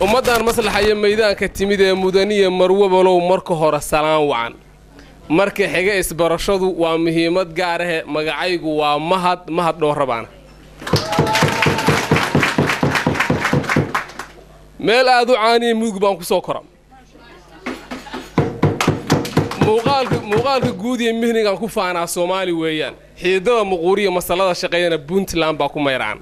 ummaddan maslaxaya maydaanka timid ee mudaniya marwabalow marka hore salaan wacan marka xiga isbarashadu waa muhiimad gaar ahe magacaygu waa mahad mahad dhowrabaana meel aad u caaniya mudug baan ku soo kora muuqaalka guud iyo mihnigaan ku faanaa soomaali weeyaan xiidada muquuriya masalada shaqeeyana puntland baa ku mayraan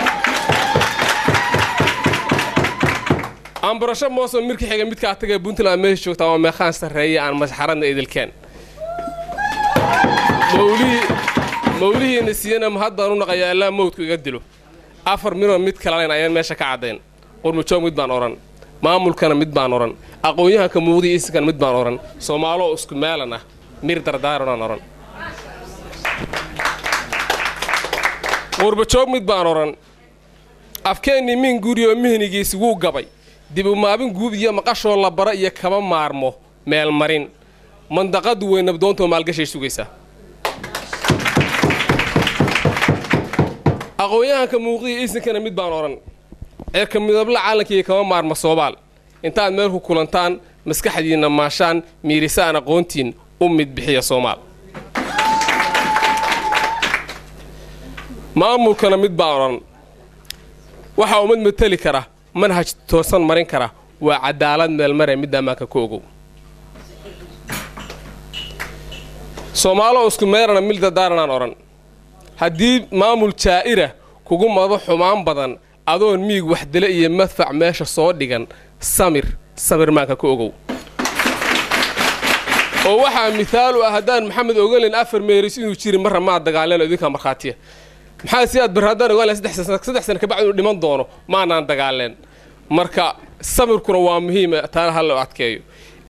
ambarasho mooso mirka xiga midkaa tagae puntland meesha joogtaa waa meekhaan sarreeya aan masxaradna idilkeen mawlihiina siiyana mahad baan u naqayaa allaa mawdku iga dilo afar minoo mid kalalayn ayaan meesha ka caddayn qurmujoog mid baan odhan maamulkana mid baan odhan aqoon-yahanka muuqdiya isinkana mid baan odhan soomaaloo isku meelan ah mir dardaaranaan odhan qurbajoog mid baan odhan afkeennii min guriyoo mihnigiisi wuu gabay dib umaabin guub iyo maqashoo la bara iyo kama maarmo meelmarin mandaqadu way nabdoontoo maalgashay sugaysaa aqoon-yahanka muuqdiya isinkana mid baan odhan ceerka midabla caalankaiyo kama maarma soobaal intaad meel ku kulantaan maskaxdiinna maashaan miirisaan aqoontiin u mid bixiya soomaal maamulkana mid baan odhan waxaa ummad mateli kara manhaj toosan marin kara waa cadaalad meelmare mid ammaanka ku ogow soomaaloo isku meerana mil dadaaranaan odhan haddii maamul jaa'ira kugu mado xumaan badan adoon miig waxdile iyo madfac meesha soo dhigan samir samir maanka ku ogow oo waxaa mithaal u ah haddaan maxamed ogalin afar meeris inuu jiri marra maa dagaaleno idinkaa markhaatiya maxaa si aad bar haddaan ogaalen saddex sana kabacdi inuu dhiman doono maanaan dagaaleen marka samirkuna waa muhiima taana ha loo adkeeyo